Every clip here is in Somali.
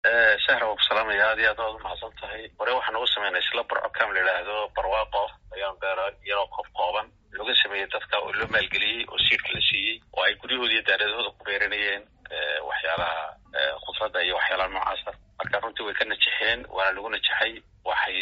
shahra waa ku salaamaya aad iyo aad waad umahadsan tahay hore waxaan ugu sameynay isla barco cam la yidhaahdo barwaaqo ayaan beera iyadoo koob kooban looga sameeyey dadka oo loo maalgeliyey oo siirka la siiyey oo ay guryahooda iyo daaradahooda ku beeranayeen waxyaalaha khudradda iyo waxyaalaha noocaasa marka runtii way ka najexeen waana lagu najaxay waxay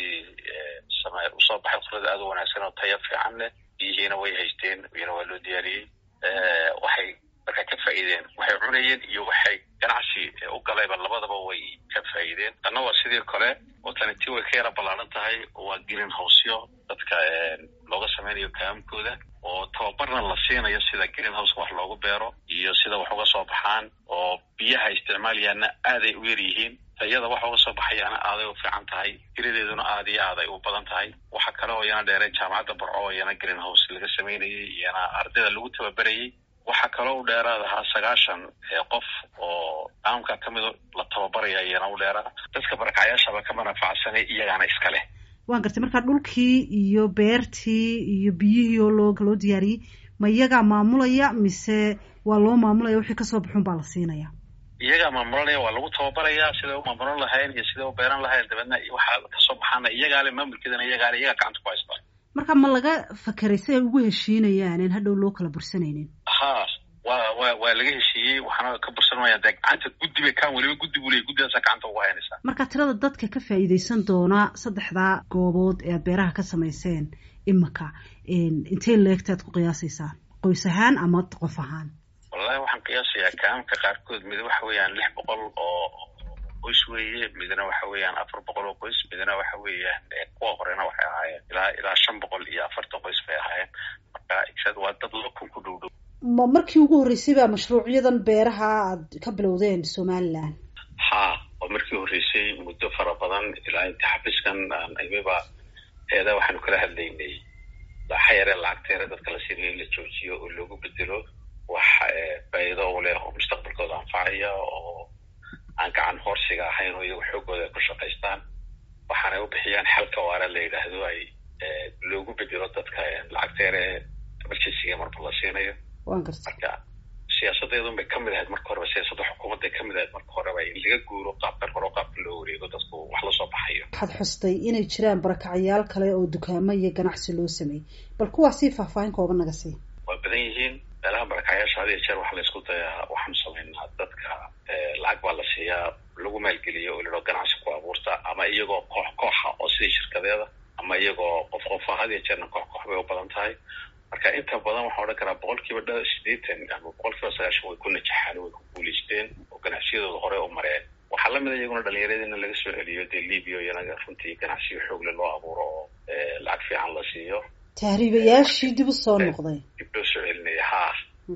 same usoo baxay khudrad aad u wanaagsan oo taya fiican leh biyihiina way haysteen iyana waa loo diyaariyey waxay markaa ka faa'iideen waxay cunayeen iyo waxay ganacsi u galayba labadaba way ka faa'iideen tanna waa sidii kale oo tani tii way ka yara ballaaran tahay waa green housyo dadka looga sameynayo kaamkooda oo tababarna la siinayo sida green house wax loogu beero iyo sida wax uga soo baxaan oo biyaha isticmaalayaana aaday u yar yihiin tayada waxa uga soo baxayaana aaday u fiican tahay tiradeeduna aad iyo aad ay u badan tahay waxa kale oo iyana dheereen jaamacadda barco oo iyana green house laga sameynayay iyana ardayda lagu tababarayay waxaa kaloo u dheeraad ahaa sagaashan qof oo caamka ka mid la tababaraya iyana u dheeraa dadka barakacyaashaba ka manafacsanay iyagaana iska leh waan gartay markaa dhulkii iyo beertii iyo biyihii oo loo loo diyaariyey ma iyagaa maamulaya mise waa loo maamulaya wixii kasoo baxun baa la siinaya iyagaa maamulanaya waa lagu tababarayaa siday u maamulan lahayn iyo siday u beeran lahayn dabeedna waxaa kasoo baxaana iyagaale maamulkeedana iyagaale iyagaa gacanta ku haystaa marka ma laga fakeray si ay ugu heshiinayaan in hadhow loo kala bursanaynin ha wa wa waa laga heshiiyey waxaana ka bursanmaya dee gacanta guddi bay kaan weliba guddi buu leeyay guddidaasa gacanta ugu haynaysaa marka tirada dadka ka faa'iidaysan doona saddexdaa goobood ee aad beeraha ka samayseen imika intay leegtaad ku qiyaasaysaan qoys ahaan ama qof ahaan wallahi waxaan qiyaasayaa kaamka qaarkood mid waxa weeyaan lix boqol oo qoys weeye midna waxa weeyaan afar boqol oo qoys midna waxa weeyaan kuwa horena waxay ahaayeen ilaa ilaa shan boqol iyo afartan qoys bay ahaayeen marka exad waa dad laba kun ku dhow dhow ma markii ugu horreysay baa mashruucyadan beeraha aad ka bilowdeen somaliland ha waa markii horreysay muddo fara badan ilaa inta xabiskan aan imiba eeda waxaanu kala hadlaynay laxa yare lacagta yare dadka la siinayo in la joojiyo oo loogu bedelo wax faa'iido u leh oo mustaqbalkooda anfacaya oo aan gacan hoorsiga ahayn oo iyagu xoogooda ay ku shaqaystaan waxaanay u bixiyaan xalka waara la yidhaahdo ay loogu bedelo dadka lacagta yare emergencyga marba la siinayo waan garta marka siyaasadeedun bay kamid ahayd marka horeba siyaasadda xukuumadday kamid ahayd marka horeba in laga guuro qaabkan hore oo qaabka loo wareego dadku wax lasoo baxayo waxaad xustay inay jiraan barakacyaal kale oo dukaamo iyo ganacsi loo sameeyey bal kuwaasii faahfaahin kooban naga sii waa badan yihiin meelaha barakacyaasha had iyo jeer waxaa la isku dayaa waxaanu samaynaa dadka lacag baa la siiyaa lagu maalgeliyo oo ladhao ganacsi ku abuurta ama iyagoo koox kooxa oo sidii shirkadeeda ama iyagoo qof qofa had iyo jeerna koox koox bay u badan tahay marka inta badan waxaa odhan karaa boqol kiiba dha sideetan ama boqol kiiba sagaashan way ku najaxaan way ku guulaysteen oo ganacsiyadooda hore u mareen waxaa lamid a iyaguna dhalinyarada in laga soo celiyo dee libia iyana runtii ganacsiyo xoogle loo abuuro oo lacag fiican la siiyo tahriibayaashii dib u soo noqday dib loo soo celinaya ha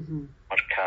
marka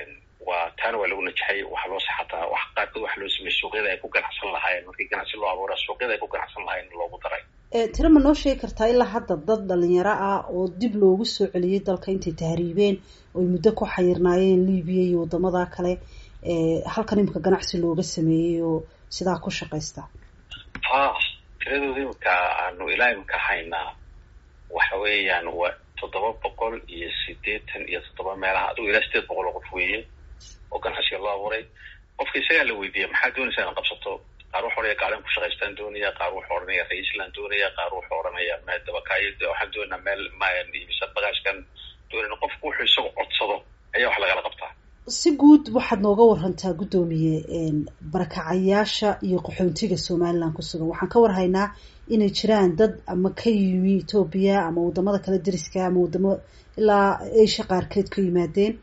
waa taana waa lagu najaxay waxaa loo saxataa wax qaarkood waxa loo sameeyey suuqyada ay ku ganacsan lahaayeen markii ganacsi loo abuura suuqyada ay ku ganacsan lahayen loogu daray tiro ma noo sheegi kartaa ilaa hadda dad dhalinyaro ah oo dib loogu soo celiyey dalka intay tahriibeen oy muddo ku xayirnaayeen libiya iyo wadamada kale halkan imika ganacsi looga sameeyey oo sidaa ku shaqaysta ha tiradooda imika aanu ilaa imika haynaa waxa weeyaan waa toddoba boqol iyo sideetan iyo toddoba meelaha adigu ilaa sideed boqol oo qof weeye oo ganacsiga loo abuuray qofka isagaa la weydiiya maxaa doonaysaa ina qabsato qaar wuxuu odhanaya gaalin ku shaqaystaan doonaya qaar wuxuu odhanaya ra-iisland doonaya qaar wuxuu odhanaya meel dabakaayo waxaan doonaa meel misa bagaashkan doonayna qofku wuxuu isagu codsado ayaa wax lagala qabtaa si guud waxaad nooga warantaa guddoomiye barakacayaasha iyo qaxoontiga somaliland ku sugan waxaan ka warhaynaa inay jiraan dad ama ka yimi etoobiya ama wadamada kale deriska ama wadamo ilaa asia qaarkeed ka yimaadeen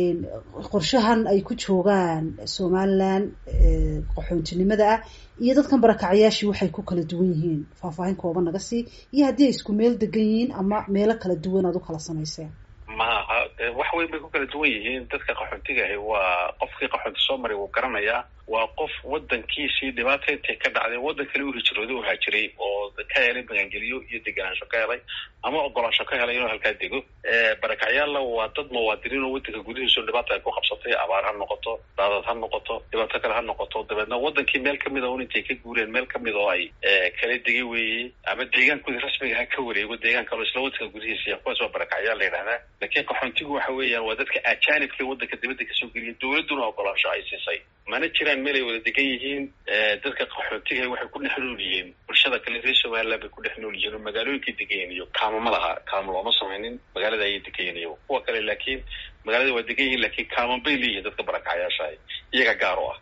qorshahan ay ku joogaan somaliland qaxoontinimada ah iyo dadkan barakacayaashii waxay ku kala duwan yihiin faahfaahin kooban naga sii iyo haddii ay isku meel degan yihiin ama meelo kala duwan aad u kala samayseen maaha wax weyn bay ku kala duwan yihiin dadka qaxoontiga ahi waa qofkii qaxoonti soo maray wuu garanayaa waa qof wadankiisii dhibaata intay ka dhacday waddan kale u hijrooday u haajiray oo ka helay magangeliyo iyo deganaansho ka helay ama ogolaansho ka helay inuu halkaa dego barakacyaalla waa dad muwaadiniin oo waddanka gudihiisu dhibaata ay ku qabsatay abaar ha noqoto daadad ha noqoto dhibaato kale ha noqoto dabeedna wadankii meel kamid a un intay ka guureen meel kamid oo ay kala degay weeye ama deegaankoodi rasmiga ha ka wareego deegaan kaloo isla waddanka gudihiisa kuwaas waa barakacyaal la yidhahdaa laakiin qaxoontigu waxa weeyaan waa dadka ajaanibka waddanka dibadda kasoo geliya dowladduna ogolaansho ay siisay mana jiraan meel ay wada degan yihiin dadka qaxootiga waxay ku dhex nool yihiin bulshada kale reer somaliland bay ku dhex nool yihiin oo magaalooyinkay degayen iyo kaamo ma laha kaamo looma samaynin magaalada ayay degayen iyo kuwa kale laakiin magaalada waa degan yihiin laakiin kaaman bay leeyihiin dadka barakacyaasha iyaga gaar u ah